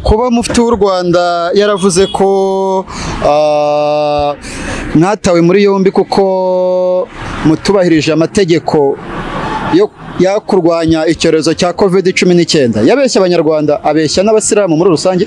kuba mufti w'u Rwanda yaravuze ko ah, mwatawe muri yombi kuko mutubahirije amategeko yo yo kurwanya icyorezo cya covid cumi n'icyenda yabeshya abanyarwanda abeshya n'abasilamu muri rusange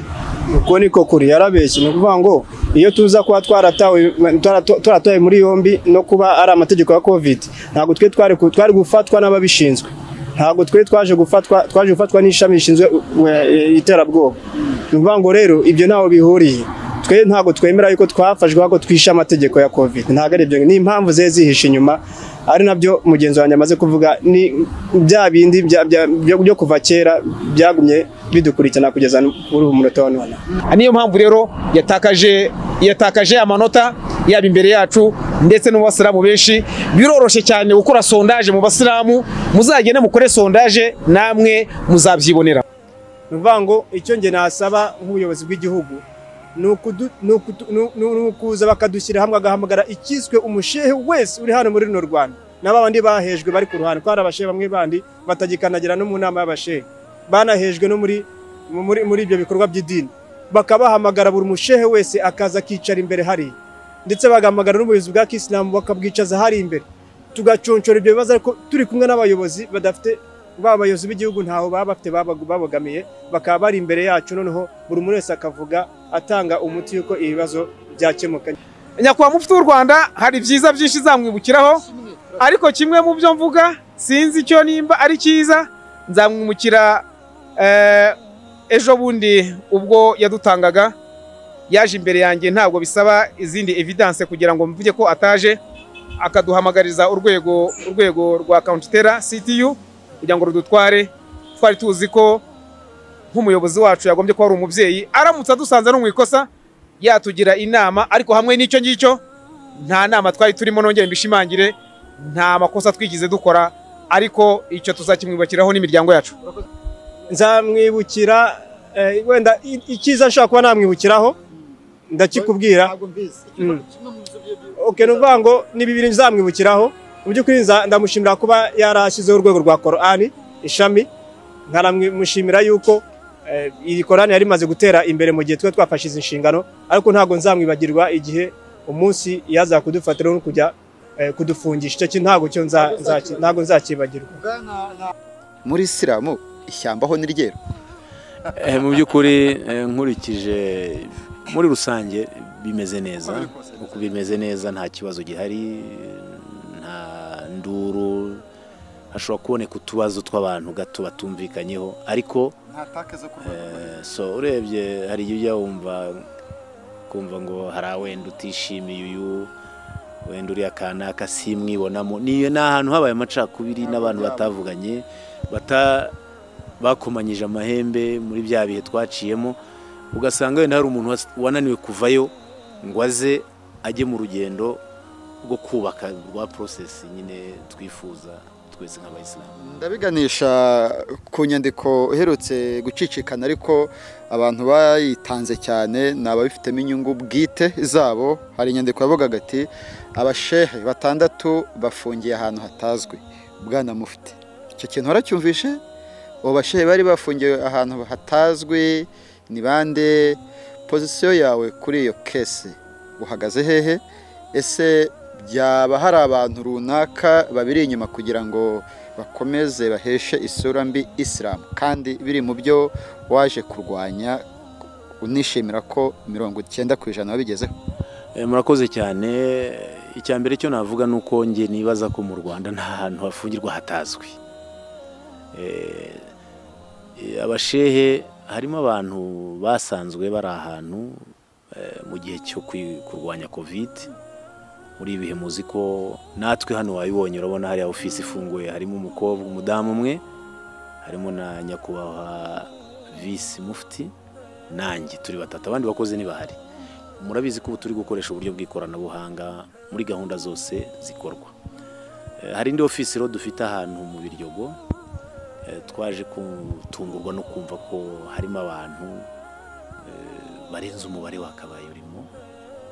uko niko kuri yarabeshye ni ukuvuga ngo iyo tuza kuba twaratawe twarato- twaratawe muri yombi no kuba ari amategeko ya covid ntabwo twe twari ku- twari gufatwa n'ababishinzwe ntabwo twe twaje gufatwa twaje gufatwa n'ishami rishinzwe u- u- e, iterabwoba ni ukuvuga ngo rero ibyo ntaho bihuriye twe ntabwo twemera yuko twafashwe ko twishe amategeko ya covid ntabwo ari ibyo ni impamvu zari zihishe inyuma ari nabyo mugenzi wanjye amaze kuvuga ni bya bindi bya- bya- byo- byo kuva kera byagumye bidukurikirana kugeza kuri uyu munota wa none niyo mpamvu rero yatakaje yatakaje amanota yaba imbere yacu ndetse no mu basilamu benshi biroroshye cyane gukora sondaje mu basilamu muzagende mukore sondaje namwe muzabyibonera ni ukuvuga ngo icyo nge nasaba nk'ubuyobozi bw'igihugu ni ukudu- ni ukutu- ni- ni- ni ukuza bakadushyira hamwe agahamagara ikiswe umushehe wese uri hano muri runo rwanda na ba bandi bahejwe bari ku ruhande ko hari abashehe bamwe bandi batagikanagira no mu nama y'abashehe banahejwe no muri mu- muri muri ibyo bikorwa by'idini bakabahamagara buri mushehe wese akaza akicara imbere hariya ndetse bagahamagara n'ubuyobozi bwa kisilamu bakabwicaza hari imbere tugaconshora ibyo bibazo ariko turi kumwe n'abayobozi badafite ba bayobozi b'igihugu ntaho baba bafite babagu- babogamiye bakaba bari imbere yacu noneho buri umwe wese akavuga atanga umuti yuko ibibazo byakemuka nyakubahwa mufti w'u rwanda hari byiza byinshi zamwibukiraho ariko kimwe mu byo mvuga sinzi icyo nimba ari cyiza nzamwimukira eh, ejo bundi ubwo yadutangaga yaje imbere yanjye ntabwo bisaba izindi evidence kugira ngo mvuge ko ataje akaduhamagariza urwego urwego rwa counterterra ctu kugira ngo rudutware twari tuzi ko nk'umuyobozi wacu yagombye kuba ari umubyeyi aramutse adusanze no mu ikosa yatugira inama ariko hamwe n'icyo ngicyo nta nama twari turimo nongere mbishimangire nta makosa twigize dukora ariko icyo tuzakimwibakiraho n'imiryango yacu nzamwibukira eh, wenda i- icyiza nshobora kuba namwibukiraho ndakikubwira Mm. okay ni ukuvuga ngo ni bibiri nzamwibukiraho mu by'ukuri nza- ndamushimira kuba yarashyizeho urwego rwa korani ishami nkanamushimira yuko eh, iyi korani yari imaze gutera imbere mu gihe twe twafashe izi nshingano ariko ntabwo nzamwibagirwa igihe umunsi yaza kudufatira no kujya eh, kudufungisha icyo kintu ntabwo cyo nza- nzaki- ntabwo nzakibagirwa muri isilamu ishyamba ho ni ryera Eh, mu by'ukuri eh, nkurikije muri rusange bimeze neza uko bimeze neza nta kibazo gihari nta nduru hashobora kuboneka utubazo tw'abantu gato batumvikanyeho ariko eh, so urebye hari igihe ujya wumva kumva ngo hari wenda utishimiye uyu wenda uriya kanaka simwibonamo ni ni ahantu habaye amacakubiri n'abantu batavuganye bata bakomanyije amahembe muri bya bihe twaciyemo ugasanga wenda hari umuntu was- wananiwe kuvayo ngo aze ajye mu rugendo rwo kubaka rwa porosesi nyine twifuza twese nk'abayisilamu ndabiganisha ku nyandiko iherutse gucicikana ariko abantu bayitanze cyane ni ababifitemo inyungu bwite zabo hari inyandiko yavugaga ati abashehe batandatu bafungiye ahantu hatazwi bwana mufite icyo kintu waracyumvishe abo bashehe bari bafungiwe ahantu hatazwi ni bande pozisiyo yawe kuri iyo kese uhagaze hehe ese byaba hari abantu runaka babiri inyuma kugira ngo bakomeze baheshe isura mbi isilamu kandi biri mu byo waje kurwanya unishimira ko mirongo icyenda ku ijana wabigezeho Eh, murakoze cyane icya mbere cyo navuga ni uko njye nibaza ko mu rwanda nta hantu hafungirwa hatazwi Eh, eh, abashehe harimo abantu basanzwe bari ahantu eh, mu gihe cyo kwi- kurwanya covid muri ibihe muzi ko natwe hano wabibonye urabona hariya ofisi ifunguye harimo umukobwa umudamu umwe harimo na nyakubahwa visi mufti nanjye turi batatu abandi bakozi ntibahari murabizi ko ubu turi gukoresha uburyo bw'ikoranabuhanga muri gahunda zose zikorwa Eh, hari indi ofisi rero dufite ahantu mu biryogo eh, twaje gutungurwa no kumva ko harimo abantu eh, barenze umubare wakabaye urimo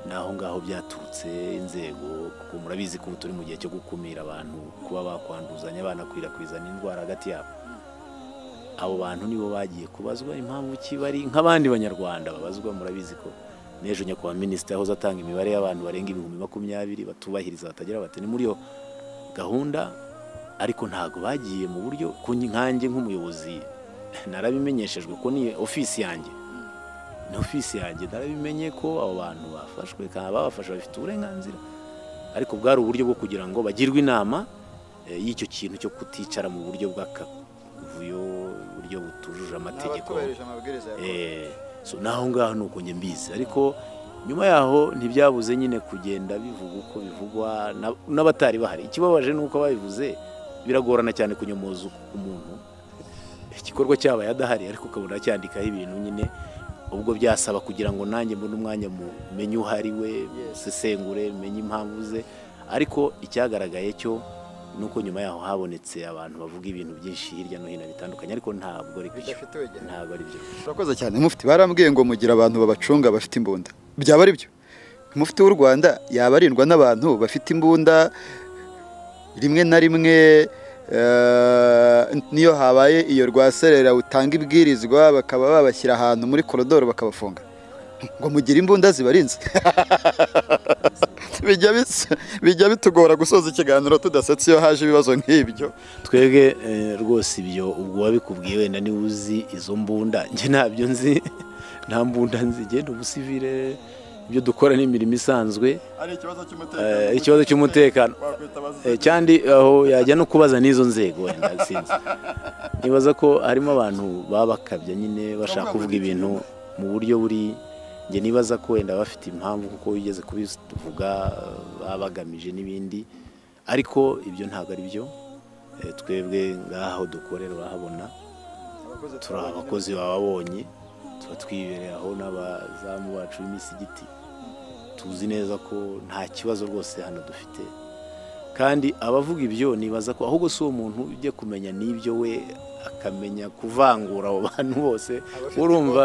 naho ngaho byaturutse inzego kuko murabizi ko ubu turi mu gihe cyo gukumira abantu kuba bakwanduzanya banakwirakwiza n'indwara hagati yabo abo bantu nibo bagiye kubazwa impamvu ki bari nk'abandi banyarwanda babazwa murabizi ko n'ejo nyakubahwa minisitiri yahoze atanga imibare y'abantu barenga ibihumbi makumyabiri batubahiriza batagira bati ni muri iyo gahunda ariko ntabwo bagiye mu buryo ku nkange nk'umuyobozi narabimenyeshejwe ko ni ofisi yanjye ni ofisi yanjye narabimenye ko abo bantu bafashwe kandi babafashe bafite uburenganzira ariko bwari uburyo bwo kugira ngo bagirwe inama eh, y'icyo kintu cyo kuticara mu buryo bw'akavuyo uburyo butujuje amategeko n'abatubahirije amabwiriza ya konti. Eh, so naho ngaho ni uko njye mbizi ariko nyuma yaho ntibyabuze nyine kugenda bivuga uko bivugwa na- n'abatari bahari ikibabaje ni uko ababivuze biragorana cyane kunyomoza uku- umuntu igikorwa cyabaye adahari ariko ukabona acyandikaho ibintu nyine ubwo byasaba kugira ngo nanjye mbone umwanya mumenye uwo ari we musesengure menye impamvu ze ariko icyagaragaye cyo ni uko nyuma yaho habonetse abantu bavuga ibintu byinshi hirya no hino bitandukanye ariko ntabwo ari byo Bidafite urugero. ntabwo ari byo Urakoze cyane mufite barambwiye ngo mugira abantu babacunga bafite imbunda byaba ari byo mufite w'u rwanda yaba arindwa n'abantu bafite imbunda rimwe na rimwe eh, niyo habaye iyo rwaserera utanga ibwirizwa bakaba babashyira ahantu muri korodoro bakabafunga ngo mugire imbunda zibarinze bijya bis- bijya bitugora gusoza ikiganiro tudasetse iyo haje ibibazo nk'ibyo twebwe eh, rwose ibyo ubwo wabikubwiye wenda niba uzi izo mbunda njye ntabyo nzi nta mbunda nzi genda ubusivire ibyo dukora ni imirimo isanzwe ari ikibazo Eh, ikibazo cy'umutekano Eh, cyandi aho yajya no kubaza n'izo nzego wenda sinzi nibaza ko harimo abantu baba bakabya nyine bashaka kuvuga ibintu mu buryo buri njye nibaza ko wenda bafite impamvu kuko wigeze kubivuga eh, baba bagamije n'ibindi ariko ibyo ntabwo ari byo Eh, twebwe ngaho dukorera urahabona turi abakozi bababonye tuba twibereye aho n'abazamu bacu b'imisigiti tuzi neza ko nta kibazo rwose hano dufite kandi abavuga ibyo nibaza ko ahubwo si uwo muntu ujya kumenya n'ibyo we akamenya kuvangura abo bantu bose urumva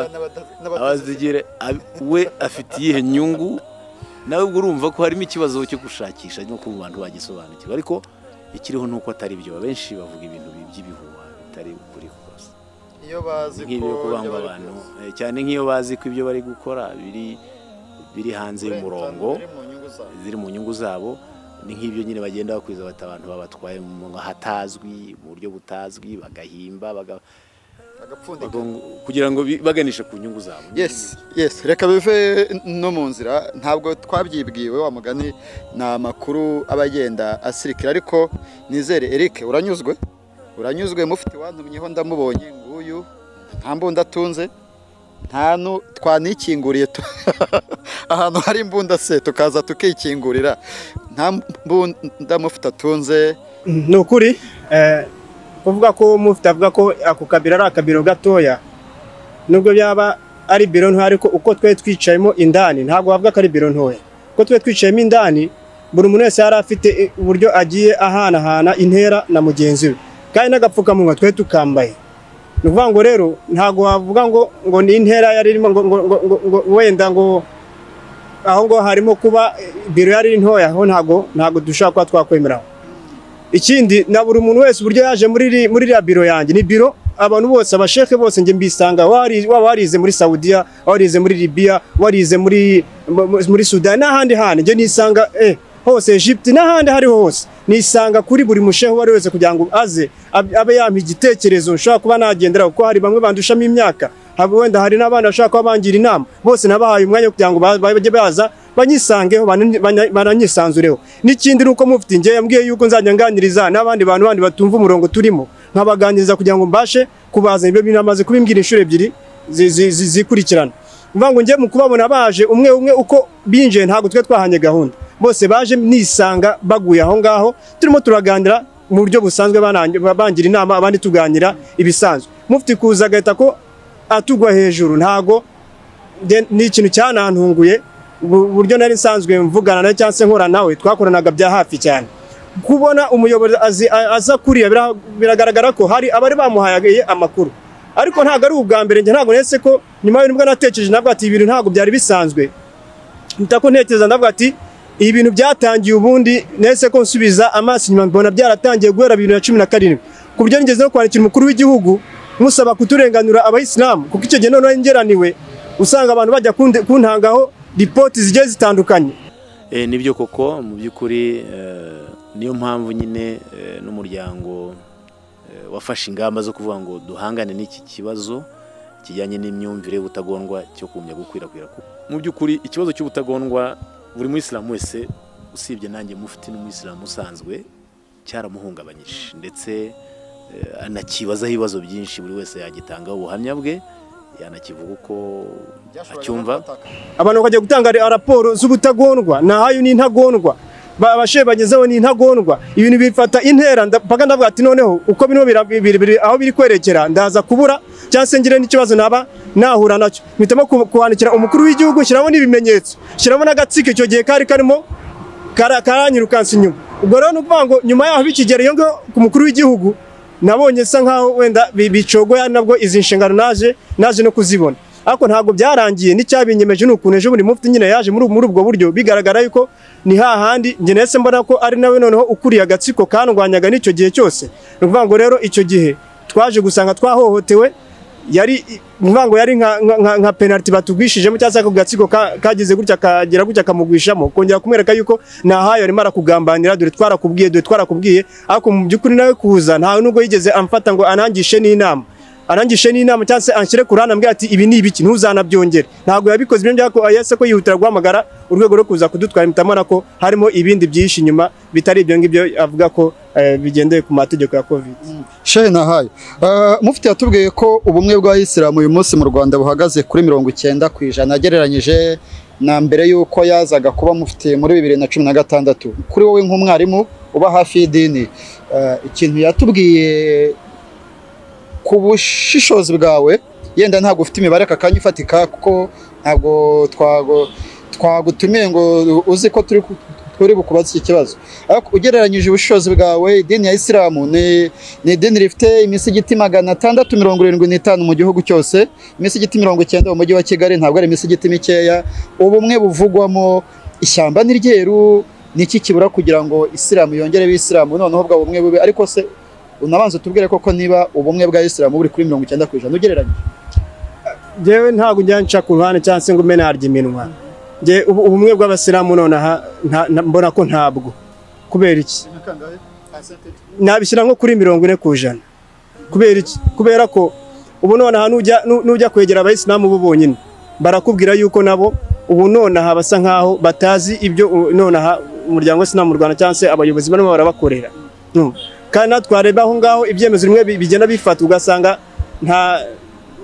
abazigire ab- we afite iyihe nyungu nawe ubwo urumva ko harimo ikibazo cyo gushakisha no kuba abantu bagisobanukirwa ariko ikiriho ni uko atari byo benshi bavuga ibintu by'ibihuha bitari ukuri kose iyo bazi nk'ibyo kubangwa abantu eh, cyane nk'iyo bazi ko ibyo bari gukora biri biri hanze y'umurongo ziri mu nyungu zabo ni nk'ibyo nyine bagenda bakwiza bati abantu babatwaye mu hatazwi mu buryo butazwi bagahimba baga- bagapfundika bago- kugira ngo bi- baganishe ku nyungu zabo yes yes reka bive no mu nzira ntabwo twabyibwiwe wa mugani ni amakuru aba agenda asirikira ariko nizere Eric uranyuzwe uranyuzwe mufite wantumyeho ndamubonye nguyu nta mbunda atunze nta nu twanikinguriye tu- ahantu hari imbunda se tukaza tukikingurira nta mbunda mufite atunze ni ukuri eh, kuvuga ko mufite avuga ko ako kabiro ari akabiro gatoya nubwo byaba ari biro nto ariko uko twe twicayemo indani ntabwo bavuga ko ari biro ntoya kuko twe twicayemo indani buri muntu wese yari afite eh, uburyo agiye ahanahana intera na mugenzi we kandi n'agapfukamunwa twe tukambaye ni ukuvuga ngo rero ntabwo wavuga ngo ngo ni intera yari irimo ngo, ngo, ngo, ngo, ngo wenda ngo aho ngo harimo kuba eh, biro yari ntoya aho ntabwo ntabwo dushobora kuba twakwemeraho ikindi na buri muntu wese uburyo yaje muri iri- muri iriya biro yanjye ni biro abantu bose abasheke bose njye mbisanga wari- waba warize muri saudiya warize muri libiya warize muri mu- mu- muri sudani n'ahandi hantu njye nisanga eh, hose egypte n'ahandi aho ariho hose nisanga kuri buri mushehe uwo ari we wese kugira ngo aze ab- abe yampa igitekerezo nshobora kuba nagendera kuko hari bamwe bandushamo imyaka haba wenda hari n'abandi bashobora kuba bangira inama bose nabahaye umwanya wo kugira ngo ba- bajye baza banyisangeho banani- bana- bananyisanzureho n'ikindi ni uko mufite njye yambwiye yuko nzajya nganiriza n'abandi bantu bandi batumva umurongo turimo nkabaganiriza kugira ngo mbashe kubazana ibyo bintu amaze kubimbwira inshuro ebyiri zi- zi- zi- zikurikirana uvuga ngo njye mu kubabona baje umwe umwe uko binjiye ntabwo twe twahanye gahunda bose baje nisanga baguye aho ngaho turimo turaganira mu buryo busanzwe banange- bangira inama abandi tuganira ibisanzwe mufite kuza agahita ko atugwa hejuru ntago nde- ni ikintu cyanantunguye ubu- uburyo nari nsanzwe mvugana nawe cyangwa se nkora nawe twakoranaga bya hafi cyane kubona umuyobozi azi- a- aza kuriya bira- biragaragara ko hari abari bamuhaye amakuru ariko ntabwo ari ubwa mbere njye ntabwo nese ko nyuma y'ibintu natekereje nabwo ati ibintu ntabwo byari bisanzwe mpita ko ntekereza ndavuga ati ibi bintu byatangiye ubundi nese ko nsubiza amaso inyuma mbona byaratangiye guhera bibiri na cumi na karindwi ku buryo nigeze no kwandikira umukuru w'igihugu nkusaba kuturenganura abayisilamu kuko icyo gihe noneho ngeraniwe usanga abantu bajya kunde- kuntangaho ripoti zigiye zitandukanye Eh, nibyo koko mu by'ukuri eh, niyo mpamvu nyine eh, n'umuryango eh, wafashe ingamba zo kuvuga ngo duhangane n'iki kibazo kijyanye n'imyumvire y'ubutagondwa cyo kumya gukwirakwira ku- mu by'ukuri ikibazo cy'ubutagondwa buri muyisilamu wese usibye nanjye mufite n'umuyisilamu usanzwe cyaramuhungabanyije ndetse eh, anakibazaho ibibazo byinshi buri wese yagitangaho ubuhamya bwe yanakivuga uko acyumva abantu bakajya gutanga ra- raporo z'ubutagondwa ntahayo n'intagondwa Ba- abashehe bagezeho n'intagondwa ibintu bifata intera nda- mpaka ndavuga ati noneho uko bino bira- biri- biri- aho biri kwerekera ndaza kubura cyangwa se ngire n'ikibazo naba nahura nacyo mpitamo ku- kuhandikira umukuru w'igihugu shyiramo n'ibimenyetso shyiramo n'agatsiko icyo gihe kari karimo kara- karanyirukansa inyuma ubwo rero ni ukuvuga ngo nyuma yaho bikigera iyo ngaho ku mukuru w'igihugu nabonye sa nkaho wenda bi- bicogoya nabwo izi nshingano naje naje no kuzibona ariko ntabwo byarangiye n'icyabinyemeje ni ukuntu ejo bundi mufite nyine yaje muri muri ubwo buryo bigaragara yuko ni hahandi njye nahise mbona ko ari nawe noneho ukuriye agatsiko kandwanyaga n'icyo gihe cyose ni ukuvuga ngo rero icyo gihe twaje gusanga twahohotewe yari ni ukuvuga ngo yari nka- nka- nka- nka penaliti batugwishijemo cyangwa se ako gatsiko ka- kagize gutya kagira gutya kamugwishamo kongera kumwereka yuko ntahayo arimo arakugambanira dore twarakubwiye dore twarakubwiye ariko mu by'ukuri nawe kuza ntawe nubwo yigeze amfata ngo anangishe n'inama anangishe n'inama cyangwa se anshyire ku ruhande ambwira ati ibi ni ibiki ntuzanabyongere ntabwo yabikoze ibyo byako yahise ko yihutira guhamagara urwego rwo kuza kudutwara impitamo ko harimo ibindi byihishe inyuma bitari ibyo ngibyo avuga ko eh, bigendeye ku mategeko ya covid shehe nahaye Eh, mufti yatubwiye ko ubumwe bw'abayisilamu uyu munsi mu rwanda buhagaze kuri mirongo icyenda ku ijana agereranyije na mbere y'uko yazaga kuba mufti muri bibiri na cumi na gatandatu kuri wowe nk'umwarimu uba hafi y'idini eh, ikintu yatubwiye ku bushishozi bwawe yenda ntabwo ufite imibare aka kanya ifatika kuko ntabwo twago- twagutumiye ngo uzi ko turi ku- turi bukubaze iki kibazo ariko ugereranyije ubushishozi bwawe idini ya isilamu ni ni idini rifite imisigiti magana atandatu mirongo irindwi n'itanu mu gihugu cyose imisigiti mirongo icyenda mu mujyi wa kigali ntabwo ari imisigiti mikeya ubumwe buvugwamo ishyamba ni ryeru ni iki kibura kugira ngo isilamu yongere abisilamu noneho ubwo bumwe bube ariko se unabanza utubwire koko niba ubumwe bwa isilamu buri kuri mirongo icyenda ku ijana ugereranyije jewe ntabwo ujya nca ku ruhande cyangwa se ngo umene harya iminwa Nge- ubu- ubumwe bw'abasilamu nonaha nta- na- mbona ko ntabwo kubera iki nabishyira nko kuri mirongo ine ku ijana kubera iki kubera ko ubu nonaha nujya nu- nujya kwegera abayisilamu bo bonyine barakubwira yuko nabo ubu nonaha basa nkaho batazi ibyo u- nonaha umuryango w'isilamu mu rwanda cyangwa se abayobozi barimo barabakorera No. kandi natwe twareba aho ngaho ibyemezo bimwe bi- bigenda bifatwa ugasanga nta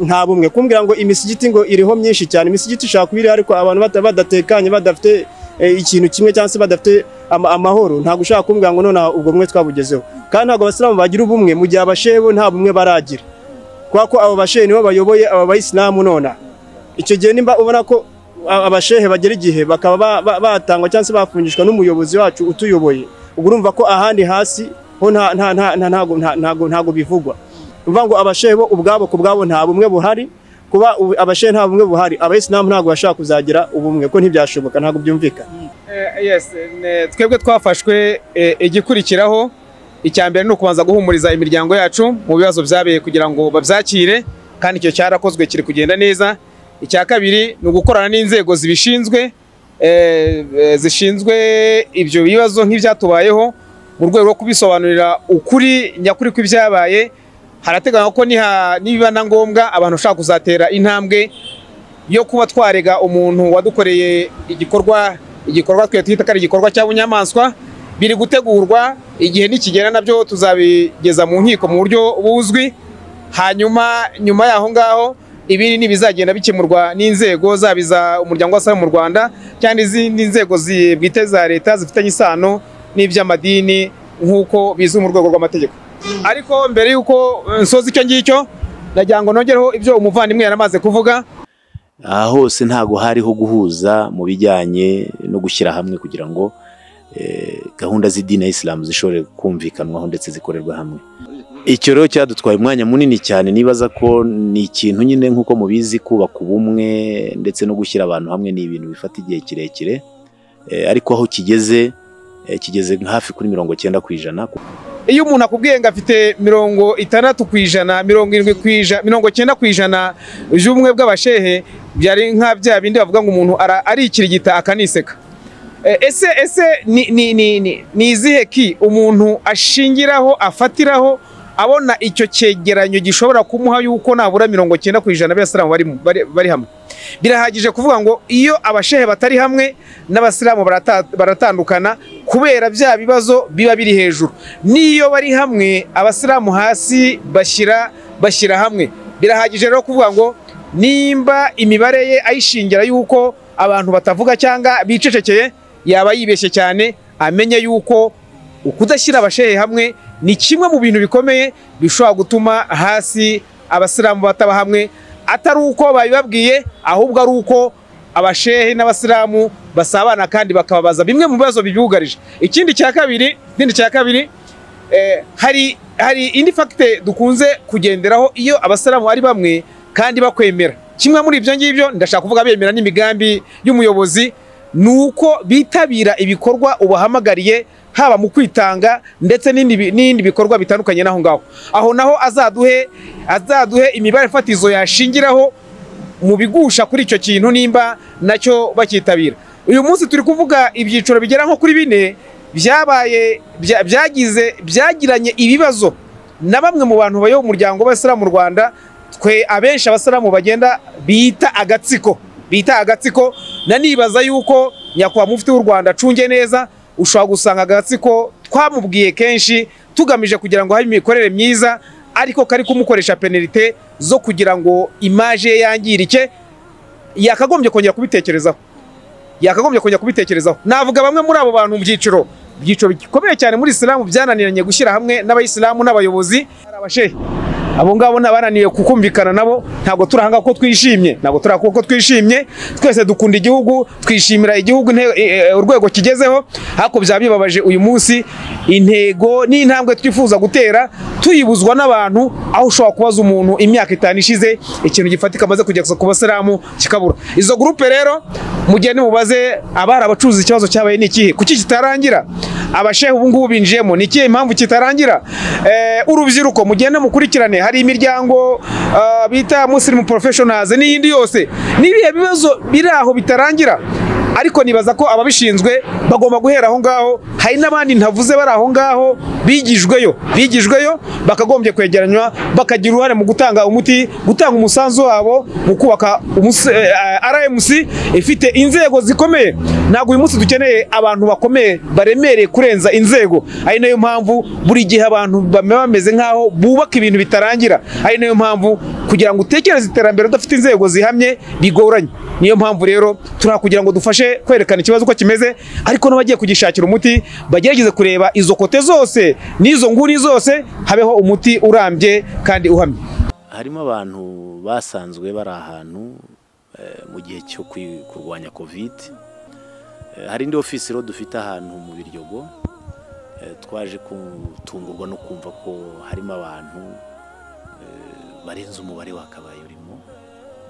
nta bumwe kumbwira ngo imisigiti ngo iriho myinshi cyane imisigiti ishobora kuba iriho ariko abantu bata- badatekanye badafite eh, ikintu kimwe cyangwa se badafite ama- amahoro ntabwo ushaka kumbwira ngo nonaha ubwo bumwe twabugezeho kandi ntabwo abasilamu bagira ubumwe mu gihe abashehe bo nta bumwe baragira kubera ko abo bashehe nibo bayoboye aba bayisilamu nonaha icyo gihe nimba ubona ko a- abashehe bagera igihe bakaba ba- ba- batangwa cyangwa se bafungishwa n'umuyobozi wacu utuyoboye ubwo urumva ko ahandi hasi ho nta- nta- nta- nta- ntago- nta- ntago ntago bivugwa uvuga ngo abashehe bo ubwabo ku bwabo nta bumwe buhari kuba ubu- abashehe nta bumwe buhari abayisilamu ntabwo bashaka kuzagira ubumwe ko ntibyashoboka ntabwo byumvikana Eh, yes ne- twebwe twafashwe eh, igikurikiraho icya mbere ni ukubanza guhumuriza imiryango yacu mu bibazo byabereye kugira ngo babyakire kandi icyo cyarakozwe kiri kugenda neza icya kabiri ni ugukorana n'inzego zibishinzwe eh, eh, zishinzwe ibyo bibazo nk'ibyatubayeho mu rwego rwo kubisobanurira ukuri nyakuri kw'ibyabaye harateganywa ko niha- nibiba na ngombwa abantu bashaka kuzatera intambwe yo kuba twarega umuntu wadukoreye igikorwa igikorwa twe twita ko ari igikorwa cya bunyamaswa biri gutegurwa igihe nikigera nabyo tuzabigeza mu nkiko mu buryo buzwi hanyuma nyuma y'aho ngaho ibiri ntibizagenda bikemurwa n'inzego zaba iza umuryango w'abasaza mu rwanda cyangwa izindi nzego zi- bwite za leta zifitanye isano n'iby'amadini nk'uko bizwi mu rwego rw'amategeko ariko mbere y'uko eh, nsoza icyo ngicyo nagira ngo nongereho ibyo umuvandimwe yari amaze kuvuga aha hose ntabwo hariho guhuza mu bijyanye no gushyira hamwe kugira ngo eh, gahunda z'idini ya isilamu zishobore kumvikanwaho ndetse zikorerwa hamwe icyo rero cyadutwaye umwanya munini cyane nibaza ko ni ikintu nyine nk'uko mubizi kubaka ubumwe ndetse no gushyira abantu hamwe ni ibintu bifata igihe kirekire Eh, ariko aho kigeze eh, kigeze hafi kuri mirongo cyenda ku ijana iyo umuntu akubwiye ngo afite mirongo itandatu ku ijana mirongo irindwi ku ijana mirongo cyenda ku ijana by'ubumwe bw'abashehe byari nka bya bindi bavuga ngo umuntu ara- arikirigita akaniseka Eh, ese ese ni ni ni ni- ni izihe ki umuntu ashingiraho afatiraho abona icyo cyegeranyo gishobora kumuha yuko nabura mirongo cyenda ku ijana b'abasilamu bari mu- bari- bari hamwe birahagije kuvuga ngo iyo abashehe batari hamwe n'abasilamu barata- baratandukana kubera bya bibazo biba biri hejuru n'iyo bari hamwe abasilamu hasi bashyira bashyira hamwe birahagije rero kuvuga ngo nimba imibare ye ayishingira yuko abantu batavuga cyangwa bicecekeye yaba yibeshye cyane amenye yuko ukudashyira abashehe hamwe ni kimwe mu bintu bikomeye bishobora gutuma hasi abasilamu bataba hamwe atari uko babibabwiye ahubwo ari uko abashehe n'abasilamu basabana kandi bakababaza bimwe mu bibazo bibyugarije ikindi cya kabiri ikindi cya kabiri eh, hari hari indi fagite dukunze kugenderaho iyo abasilamu ari bamwe kandi bakwemera kimwe muri ibyo ngibyo ndashaka kuvuga bemera n'imigambi y'umuyobozi ni uko bitabira ibikorwa ubahamagariye haba mu kwitanga ndetse n'indi bi- n'ibindi bikorwa bitandukanye n'aho ngaho aho naho azaduhe azaduhe imibare fatizo yashingiraho mu bigusha kuri icyo kintu nimba nacyo bakitabira uyu munsi turi kuvuga ibyiciro bigera nko kuri bine byabaye bya- byagize byagiranye ibibazo na bamwe mu bantu bayoboye umuryango w'abasilamu mu rwanda twe abenshi abasilamu bagenda bita agatsiko bita agatsiko nanibaza yuko nyakubahwa mufti w'u rwanda acunge neza ushobora gusanga agatsiko twamubwiye kenshi tugamije kugira ngo habe imikorere myiza ariko kari kumukoresha penalite zo kugira ngo imaje ye yangirike yakagombye kongera kubitekerezaho yakagombye kongera kubitekerezaho navuga bamwe muri abo bantu mu byiciro ibyiciro bikomeye cyane muri isilamu byananiranye gushyira hamwe n'abayisilamu n'abayobozi hari abashehe abo ngabo ni abananiwe kukumvikana nabo ntabwo turahanga ko twishimye ntabwo turahanga ko twishimye twese dukunda igihugu twishimira igihugu inte- eh, eh, urwego kigezeho ariko byaba bibabaje uyu munsi intego n'intambwe twifuza gutera tuyibuzwa n'abantu aho ushobora kubaza umuntu imyaka itanu ishize ikintu gifatika amaze kugeza ku basilamu kikabura izo gurupe rero mugende mubaze abari abacuruza ikibazo cyabaye ni ikihe kuki kitarangira abashehe ubu ngubu binjiyemo ni ikihe impamvu kitarangira Eh, urubyiruko mugende mukurikirane hari imiryango ah, bita muslim professionals n'iyindi yose n'ibihe bibazo biri aho bitarangira ariko nibaza ko ababishinzwe bagomba guhera aho ngaho hari n'abandi ntavuze bari aho ngaho bigijweyo bigijweyo bakagombye kwegeranywa bakagira uruhare mu gutanga umuti gutanga umusanzu wabo mu kubaka umusi- eh, RMC ifite inzego zikomeye ntabwo uyu munsi dukeneye abantu bakomeye baremereye kurenza inzego ari nayo mpamvu buri gihe abantu baba bameze nk'aho bubaka ibintu bitarangira ari nayo mpamvu kugira ngo utekereze iterambere udafite inzego zihamye bigoranye niyo mpamvu rero turi kugira ngo dufashe kwerekana ikibazo uko kimeze ariko n'abagiye kugishakira umuti bagerageze kureba izo kote zose n'izo nguni zose habeho umuti urambye kandi uhamye harimo abantu basanzwe bari ahantu eh, mu gihe cyo kwi- kurwanya kovide Eh, hari indi ofisi rero dufite ahantu mu biryogo eh, twaje gutungurwa no kumva ko harimo abantu eh, barenze umubare wakabaye urimo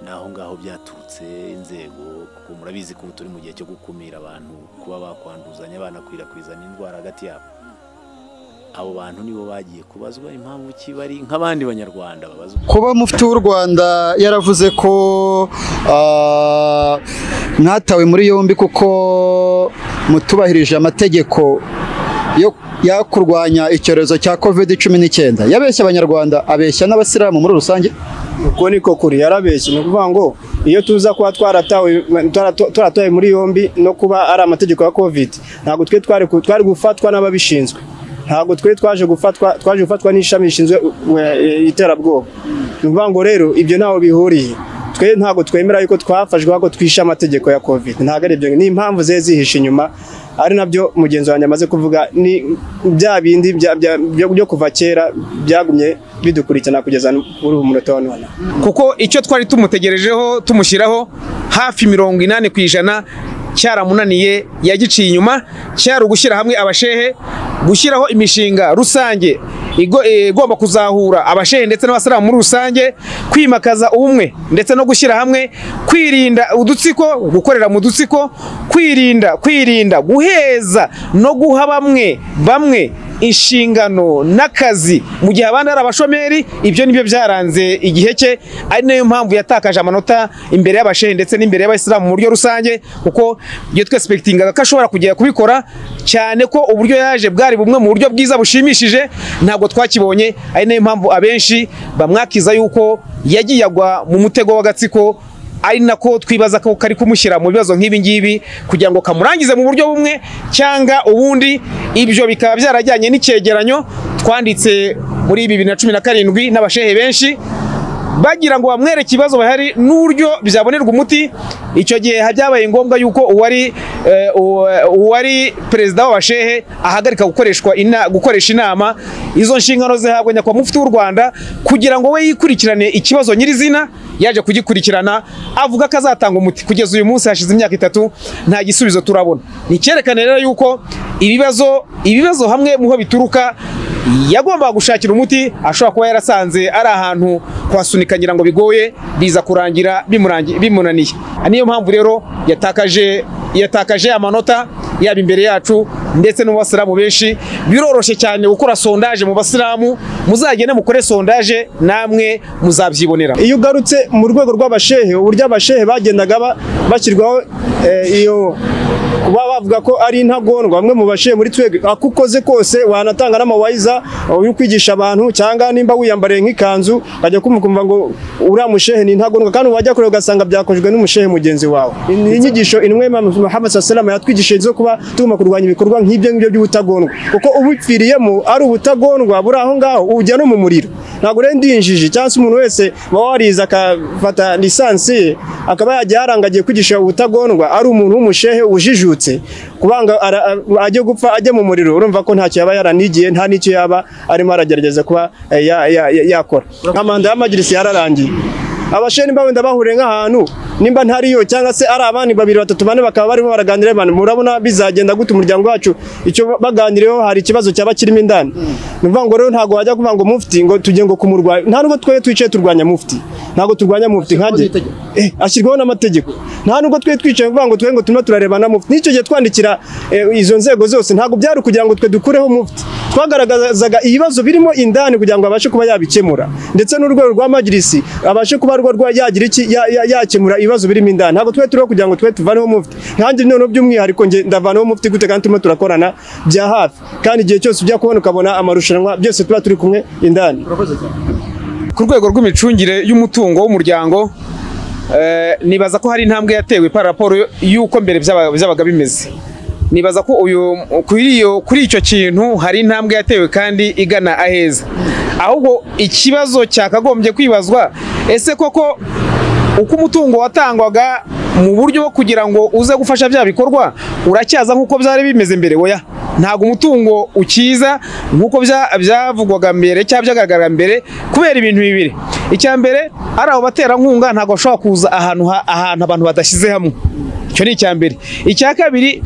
ni aho ngaho byaturutse inzego kuko murabizi ko ubu turi mu gihe cyo gukumira abantu kuba bakwanduzanya banakwirakwiza n'indwara hagati yabo abo bantu nibo bagiye kubazwa impamvu ki bari nk'abandi banyarwanda babazwa kuba mufti w'u Rwanda yaravuze ko ah, mwatawe muri yombi kuko mutubahirije amategeko yo yo kurwanya icyorezo cya covid cumi n'icyenda yabeshya abanyarwanda abeshya n'abasilamu muri rusange uko niko kuri yarabeshye ni ukuvuga ngo iyo tuza kuba twaratawe twarato- twaratawe muri yombi no kuba ari amategeko ya covid ntabwo twe twari ku- twari gufatwa n'ababishinzwe ntabwo twe twaje gufatwa twaje gufatwa n'ishami rishinzwe uh, eh, iterabwoba ni ukuvuga ngo rero ibyo ntaho bihuriye twe ntabwo twemera yuko twafashwe ahubwo twishe amategeko ya covid ntabwo ari ibyo ni impamvu zihe zihishe inyuma ari nabyo mugenzi wanjye amaze kuvuga ni bya bindi bya- bya- byo byo kuva kera byagumye bidukurikirana kugeza muri uyu munota wa none kuko icyo twari tumutegerejeho tumushyiraho hafi mirongo inani ku ijana cyaramunaniye yagiciye inyuma cyari ugushyira hamwe abashehe gushyiraho imishinga rusange igo- eh, igomba kuzahura abashehe ndetse n'abasilamu muri rusange kwimakaza ubumwe ndetse no gushyira hamwe kwirinda udutsiko gukorera mu dutsiko kwirinda kwirinda guheza no guha bamwe bamwe inshingano n'akazi mu gihe abandi ari abashomeri ibyo nibyo byaranze igihe cye ari nayo mpamvu yatakaje amanota imbere y'abashehe ndetse n'imbere y'abayisilamu mu buryo rusange kuko iyo twesipekitingaga ko ashobora kujya kubikora cyane ko uburyo yaje bwari bumwe mu buryo bwiza bushimishije ntabwo twakibonye ari nayo mpamvu abenshi bamwakiza yuko yagiye agwa mu mutego w'agatsiko ari nako twibaza ko kari kumushyira mu bibazo nk'ibi ngibi kugira ngo kamurangize mu buryo bumwe cyangwa ubundi ibyo bikaba byarajyanye n'icyegeranyo twanditse muri bibiri na cumi na karindwi n'abashehe benshi bagira ngo bamwereke ibibazo bahari n'uburyo byabonerwa umuti icyo gihe byabaye ngombwa yuko uwari eh, uwa- uwari perezida w'abashehe ahagarika gukoreshwa ina- gukoresha inama izo nshingano zihabwa nyakubahwa mufti w'u rwanda kugira ngo we yikurikirane ikibazo nyirizina yaje kugikurikirana avuga ko azatanga umuti kugeza uyu munsi hashize imyaka itatu nta gisubizo turabona ni icyerekana rero yuko ibibazo ibibazo hamwe muho bituruka yagombaga gushakira umuti ashobora kuba yarasanze ari ahantu kuhasunika ngira ngo bigoye biza kurangira bimurangi- bimunaniye Aha niyo mpamvu rero yatakaje yatakaje amanota yaba imbere yacu ndetse no mu basilamu benshi biroroshye cyane gukora sondaje mu basilamu muzagende mukore sondaje namwe muzabyibonera iyo ugarutse mu rwego rw'abashehe uburyo abashehe bagendaga ba- bashyirwaho eh, iyo kuba bavuga ko ari intagondwa bamwe mu bashehe muri twebwe ako ukoze kose wanatanga n'amawayiza yo kwigisha abantu cyangwa nimba wiyambariye nk'ikanzu bajya kumukumva ngo uriya mushehe ni intagondwa kandi wajya kure ugasanga byakozwe n'umushehe mugenzi wawe ni inyigisho inwe Imam Muhammad sallallahu yatwigishije zo kuba tugomba kurwanya ibikorwa nk'ibyo ngibyo by'ubutagondwa kuko ubupfiriyemo ari ubutagondwa buri aho ngaho ujya no mu muriro ntabwo rero ndi injiji cyangwa se umuntu wese waba warize akafata lisansi ye akaba yajya yarangagiye kwigisha ubutagondwa ari umuntu w'umushehe ujijutse kubanga ara- a- ajya gupfa ajya mu muriro urumva ko ntacyo yaba yaranigiye nta n'icyo yaba arimo aragerageza kuba eh, ya- ya- ya- yakora nka manda y'amagirisi yararangiye abashe nimba wenda bahuriye nk'ahantu nimba ntariyo cyangwa se ari abandi babiri batatu bane bakaba barimo baraganira bane murabona bizagenda gute umuryango wacu icyo baganireho hari ikibazo cyaba kirimo indani ni ukuvuga ngo rero ntabwo wajya kuvuga ngo mufti ngo tujye ngo kumurwanya nta nubwo twe twicaye turwanya mufti ntabwo turwanya mufti nkanjye eh ashyirwaho n'amategeko nta nubwo twe twicaye kuvuga ngo twe ngo turimo turareba na mufti n'icyo gihe twandikira eh, izo nzego zose ntabwo byari ukugira ngo twe dukureho mufti twagaragazaga ibibazo birimo indani kugira ngo abashe kuba yabikemura ndetse n'urwego rwa majirisi abashe kuba rwo rwa- yagira iki ya- ya- yakemura ibibazo birimo indani ntabwo twe turiho kugira ngo twe tuvaneho mufti nkanjye noneho by'umwihariko njye ndavaneho mufti gute kandi turimo turakorana bya hafi kandi igihe cyose ujya kubona ukabona amarushanwa byose tuba turi kumwe indani ku rwego rw'imicungire y'umutungo w'umuryango eh, nibaza ko hari intambwe yatewe par raporo y'uko mbere byaba- byabaga bimeze nibaza ko uyu kuri iyo kuri icyo kintu hari intambwe yatewe kandi igana aheza ahubwo ikibazo cyakagombye kwibazwa ese koko uko umutungo watangwaga mu buryo bwo kugira ngo uze gufasha bya bikorwa uracyaza nk'uko byari bimeze mbere oya ntabwo umutungo ukiza nk'uko bya- byavugwaga mbere cyangwa byagaragaraga mbere kubera ibintu bibiri icya mbere ari abo baterankunga ntabwo bashobora kuza ahantu ha- ahantu abantu badashyize hamwe icyo ni icya mbere icya kabiri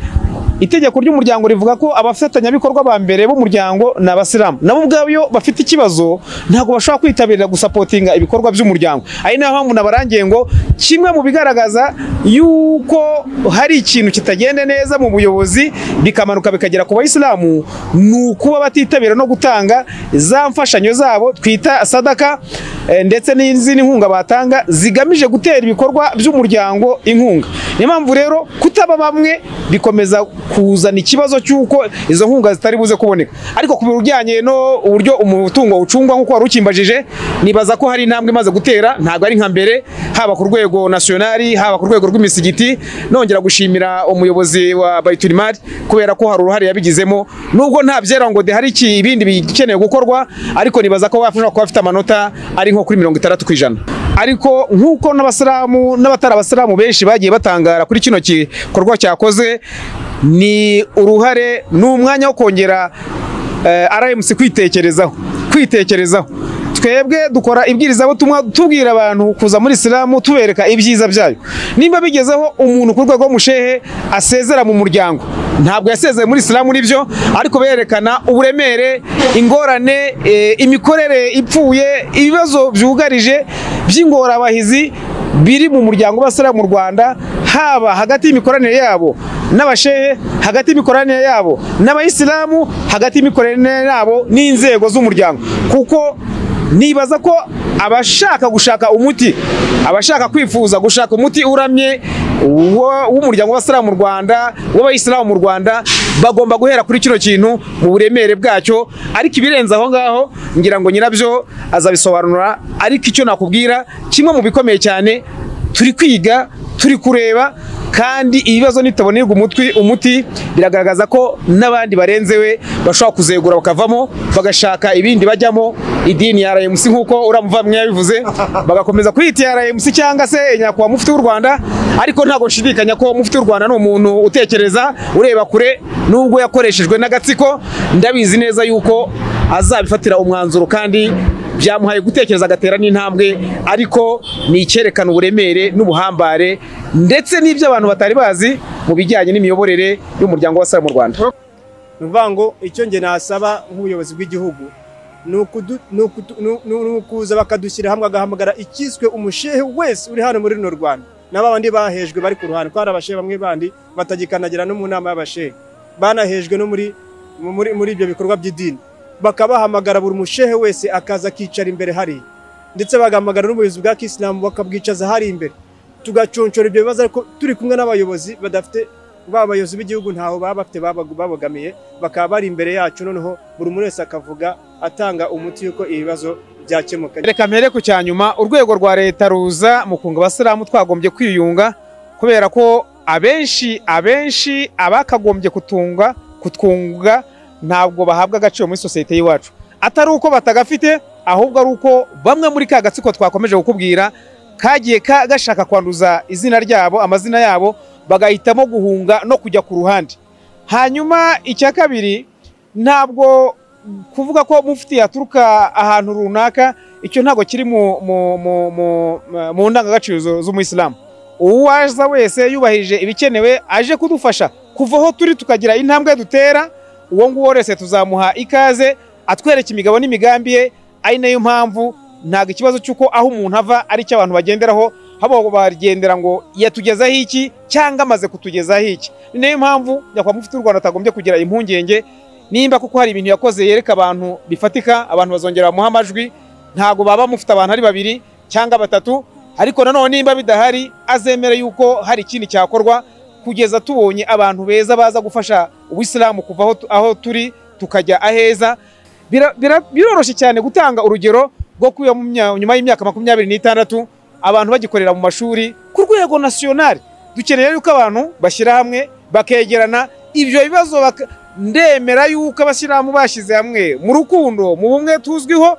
itegeko ry'umuryango rivuga ko abafatanyabikorwa ba mbere b'umuryango ni abasilamu nabo ubwabo iyo bafite ikibazo ntabwo bashobora kwitabira gusapotinga ibikorwa by'umuryango ari nayo mpamvu nabarangiye ngo kimwe mu bigaragaza yuko hari ikintu kitagenda neza mu buyobozi bikamanuka bikagera ku bayisilamu ni ukuba batitabira no gutanga za mfashanyo zabo twita sadaka eh, ndetse n'izindi nkunga batanga zigamije gutera ibikorwa by'umuryango inkunga niyo mpamvu rero kutaba bamwe bikomeza kuzana ikibazo cy'uko izo nkunga zitari buze kuboneka ariko ku bijyanye no uburyo umutungo ucungwa nk'uko wari ukimbajije nibaza ko hari intambwe imaze gutera ntabwo ari nka mbere haba ku rwego nasiyonari haba ku rwego rw'imisigiti nongera gushimira umuyobozi wa bayiturimari kubera ko hari uruhare yabigizemo nubwo nta byera ngo de hari iki- ibindi bikeneye gukorwa ariko nibaza ko wafasha kuba afite amanota ari nko kuri mirongo itandatu ku ijana ariko nk'uko n'abasilamu n'abatari abasilamu benshi bagiye batangara kuri kino gikorwa cyakozwe ni uruhare ni umwanya wo kongera eh, RMC kwitekerezaho kwitekerezaho twebwe dukora ibwirizabutumwa tubwira abantu kuza muri isilamu tubereka ibyiza byayo nimba bigezeho umuntu ku rwego rw'umushehe asezera mu muryango ntabwo yasezeye muri isilamu nibyo ariko berekana uburemere ingorane eh, imikorere ipfuye ibibazo byugarije by'ingorabahizi biri mu muryango w'abasiramu mu rwanda haba hagati y'imikoranire yabo n'abashehe hagati y'imikoranire yabo n'abayisilamu hagati y'imikoranire yabo n'inzego z'umuryango kuko nibaza ko abashaka gushaka umuti abashaka kwifuza gushaka umuti uramye wo- w'umuryango w'abasilamu mu rwanda w'abayisilamu mu rwanda bagomba guhera kuri kino kintu mu buremere bwacyo ariko ibirenze aho ngaho ngira ngo nyirabyo azabisobanura ariko icyo nakubwira kimwe mu bikomeye cyane turi kwiga turi kureba kandi ibibazo nitabonerwa umutwi umuti biragaragaza ko n'abandi barenze we bashobora kuzegura bakavamo bagashaka ibindi bajyamo idini ya RMC nk'uko uramuvamwe yabivuze bagakomeza kwita iya RMC cyangwa se nyakubahwa mufti w'u Rwanda ariko ntabwo nshidikanya ko mufti w'u Rwanda ni umuntu utekereza ureba kure nubwo yakoreshejwe n'agatsiko ndabizi neza yuko azabifatira umwanzuro kandi byamuhaye gutekereza agatera n'intambwe ariko ni icyerekana uburemere n'ubuhambare ndetse n'ibyo abantu batari bazi mu bijyanye n'imiyoborere y'umuryango w'abasara mu rwanda ni ukuvuga ngo icyo nge nasaba nk'ubuyobozi bw'igihugu ni ukudu- ni ukutu- ni- ni- ni ukuza bakadushyira hamwe agahamagara icyiswe umushehe wese uri hano muri runo rwanda na ba bandi bahejwe bari ku ruhande ko hari abashehe bamwe bandi batagikandagira no mu nama y'abashehe banahejwe no muri muri muri ibyo bikorwa by'idini bakabahamagara buri mushehe wese akaza akicara imbere hariya ndetse bagahamagara n'ubuyobozi bwa kisilamu bakabwicaza hari imbere tugaconshora ibyo bibazo ariko turi kumwe n'abayobozi badafite ba bayobozi b'igihugu ntaho baba bafite babagu- babogamiye bakaba bari imbere yacu noneho buri muntu wese akavuga atanga umuti y'uko ibibazo byakemuka reka mpere ku cya nyuma urwego rwa leta ruza mu kunga abasilamu twagombye kwiyunga kubera ko abenshi abenshi abakagombye kutunga kutwunga ntabwo bahabwa agaciro muri sosiyete y'iwacu atari uko batagafite ahubwo ari uko bamwe muri ka gatsiko twakomeje kukubwira kagiye ka- gashaka kwanduza izina ryabo amazina yabo bagahitamo guhunga no kujya ku ruhande hanyuma icya kabiri ntabwo kuvuga ko mufti yaturuka ahantu runaka icyo ntabwo kiri mu, mu, mu, mu, mu ndangagaciro zu- z'umuyisilamu uwaza wese yubahirije ibikenewe aje kudufasha kuva aho turi tukagira intambwe dutera uwo nguwo wese tuzamuha ikaze atwereka imigabo n'imigambi ye ari nayo mpamvu ntabwo ikibazo cy'uko aho umuntu ava ari cyo abantu bagenderaho haba bagendera ngo yatugezaho iki cyangwa amaze kutugezaho iki ni nayo mpamvu nyakubahwa mufti w'u rwanda atagombye kugira impungenge nimba kuko hari ibintu yakoze yereka abantu bifatika abantu bazongera bamuha amajwi ntabwo baba mufite abantu ari babiri cyangwa batatu ariko nanone nimba bidahari azemere yuko hari ikindi cyakorwa kugeza tubonye abantu beza baza gufasha ubuyisilamu kuva aho tu- aho turi tukajya aheza Bira- bira- biroroshye cyane gutanga urugero rwo kuba mu mya- nyuma y'imyaka makumyabiri n'itandatu abantu bagikorera mu mashuri ku rwego nasiyonari dukeneye yuko abantu bashyira hamwe bakegerana ibyo bibazo baka- ndemera yuko abasiramu bashyize hamwe mu rukundo mu bumwe tuzwiho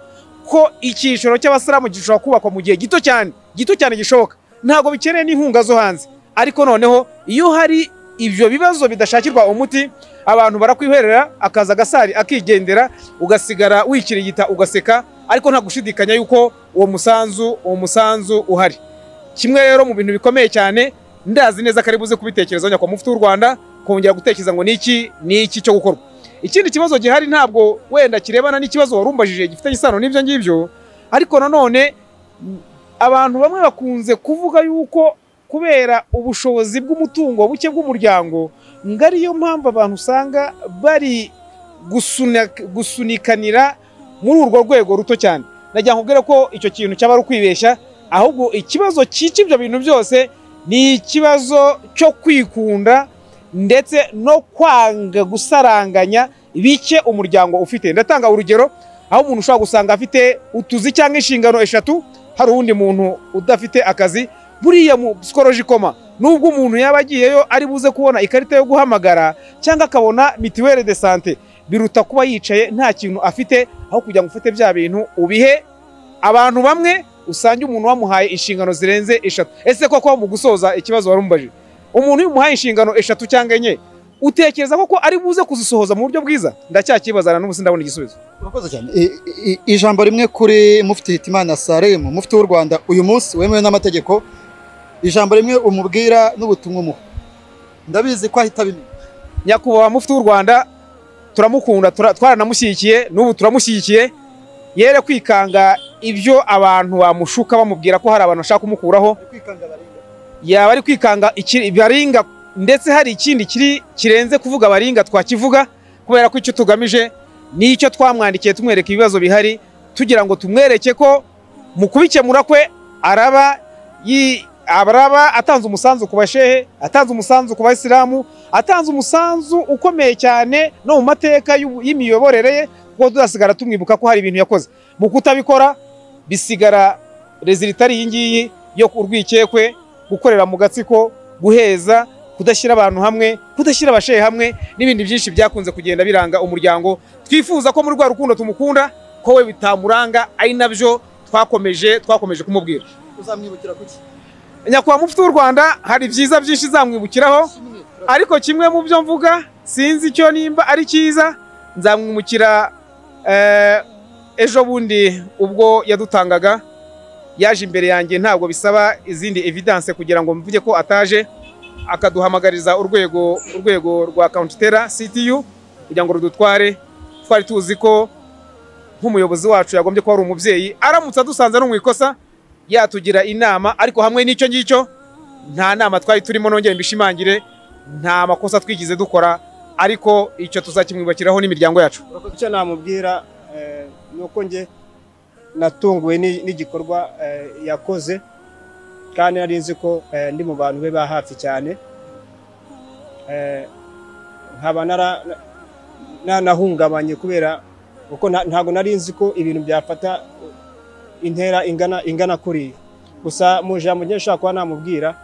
ko icyiciro cy'abasiramu gishobora kubakwa mu gihe gito cyane gito cyane gishoboka ntabwo bikeneye n'inkunga zo hanze ariko noneho iyo hari ibyo bibazo bidashakirwa umuti abantu barakwihwerera akaza agasari akigendera ugasigara wikirigita ugaseka ariko nta gushidikanya yuko uwo musanzu uwo musanzu uhari kimwe rero mu bintu bikomeye cyane ndazi neza ko ari buze kubitekerezaho nyakubahwa mufti w'u rwanda kongera gutekereza ngo niki niki cyo gukorwa ikindi kibazo gihari ntabwo wenda kirebana n'ikibazo wari umbajije gifitanye isano n'ibyo ngibyo ariko nanone m, abantu bamwe bakunze kuvuga yuko kubera ubushobozi bw'umutungo buke bw'umuryango ngo ariyo mpamvu abantu usanga bari gusunika- gusunikanira muri urwo rwego ruto cyane nagira nkubwire ko icyo kintu cyaba ari ukwibeshya ahubwo ikibazo cyica ibyo bintu byose ni ikibazo cyo kwikunda ndetse no kwanga gusaranganya bike umuryango ufite ndatanga urugero aho umuntu ushobora gusanga afite utuzi cyangwa inshingano eshatu hari uwundi muntu udafite akazi buriya mu sikoroji koma nubwo umuntu yaba agiyeyo ari buze kubona ikarita yo guhamagara cyangwa akabona mituwere de sante biruta kuba yicaye nta kintu afite aho kugira ngo ufate bya bintu ubihe abantu bamwe usange umuntu wamuhaye inshingano zirenze eshatu ese koko mu gusoza ikibazo wari umubajije umuntu iyo umuhaye inshingano eshatu cyangwa enye utekereza koko ari buze kuzisohoza mu buryo bwiza ndacyakibazana n'ubu sindabona igisubizo Urakoze cyane I- i- ijambo rimwe kuri mufti hitimana salemu mufti w'u rwanda uyu munsi wemewe n'amategeko ijambo rimwe umubwira n'ubutumwa umuha ndabizi ko ahita abimenya nyakubahwa mufti w'u rwanda turamukunda tura- twaranamushyigikiye n'ubu turamushyigikiye yere kwikanga ibyo abantu bamushuka bamubwira ko hari abantu bashaka kumukuraho yaba ari kwikanga iki- baringa ndetse hari ikindi kiri kirenze kuvuga abaringa twakivuga kubera ko icyo tugamije ni icyo twamwandikiye tumwereka ibibazo bihari tugira ngo tumwereke ko mu kubikemura kwe araba yi- araba atanze umusanzu ku bashehe atanze umusanzu ku bayisilamu atanze umusanzu ukomeye cyane no mu mateka y'ubu- y'imiyoborere ye kuko tuzasigara tumwibuka ko hari ibintu yakoze mu kutabikora bisigara rezilita ari iyi ngiyi yo ku urwikekwe gukorera mu gatsiko guheza kudashyira abantu hamwe kudashyira abashehe hamwe n'ibindi byinshi byakunze kugenda biranga umuryango twifuza ko muri rwa rukundo tumukunda ko we bitamuranga ari nabyo twakomeje twakomeje kumubwira uzamwibukira kuki nyakubahwa mufite w'u rwanda hari byiza byinshi zamwibukiraho ariko kimwe mu byo mvuga sinzi icyo nimba ari cyiza nzamwimukira eh, ejo bundi ubwo yadutangaga yaje imbere yanjye ntabwo bisaba izindi evidence kugira ngo mvuge ko ataje akaduhamagariza urwego urwego rwa counter CTU kugira ngo rudutware twari tuzi ko nk'umuyobozi wacu yagombye kuba ari umubyeyi aramutse adusanze no mu ikosa yatugira inama ariko hamwe n'icyo ngicyo nta nama twari turimo nongere mbishimangire nta makosa twigize dukora ariko icyo tuzakimwibukiraho n'imiryango yacu icyo namubwira eh, ni uko njye natunguwe ni- n'igikorwa eh, yakoze kandi nari nzi ko eh, ndi mu bantu be ba hafi cyane Eh, nkaba nara- na- nanahungabanye kubera kuko nta- ntabwo nari nzi ko ibintu byafata intera ingana ingana kuriya gusa mu ijambo njye nshobora kuba namubwira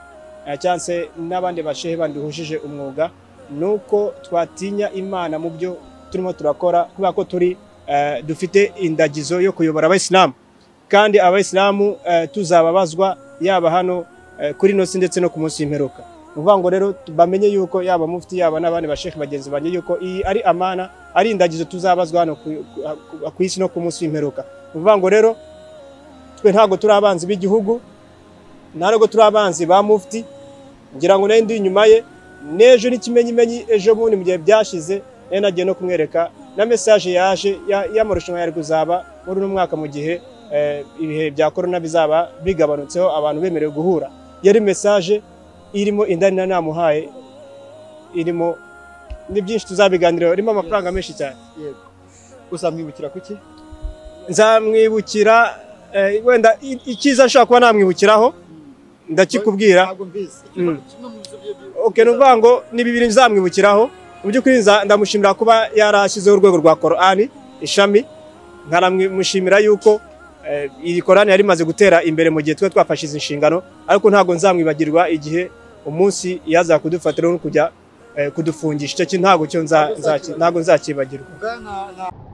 eh, cyangwa se n'abandi bashehe bandi duhujije umwuga ni uko twatinya imana mu byo turimo turakora kubera ko turi eh, dufite indagizo yo kuyobora abayisilamu kandi abayisilamu eh, tuzababazwa yaba hano eh, kuri nosi ndetse no ku munsi w'imperuka ni ukuvuga ngo rero tu- bamenye yuko yaba mufti yaba n'abandi bashekhe bagenzi banjye yuko iyi ari amana ari indagizo tuzabazwa hano ku- ku- ku isi no ku munsi w'imperuka ni ukuvuga ngo rero twe ntabwo turi abanzi b'igihugu ntabwo turi abanzi ba mufti ngira ngo nayo ndi inyuma ye n'ejo n'ikimenyimenyi ejo bundi mu gihe byashize nayo nagiye no kumwereka na mesaje yaje ya- y'amarushanwa yari kuzaba muri uno mwaka mu gihe eh, ibihe bya korona bizaba bigabanutseho abantu bemerewe guhura yari mesaje irimo indani na namuhaye irimo ni byinshi tuzabiganiraho irimo amafaranga menshi cyane uzamwibukira kuki nzamwibukira eh, wenda i- icyiza nshobora kuba namwibukiraho ndakikubwira ntabwo mbizi Mm. kimwe mu bizo bye bye- okay, ni ukuvuga ngo ni bibiri nzamwibukiraho mu by'ukuri nza- ndamushimira kuba yarashyizeho urwego rwa korani ishami nkanamushimira yuko eh, iri korani yari imaze gutera imbere mu gihe twari twafashe izi nshingano ariko ntabwo nzamwibagirwa igihe umunsi yaza kudufatiraho no kujya eh, kudufungisha icyo kintu ntabwo cyo nza- nzaki- ntabwo nzakibagirwa Bwana na-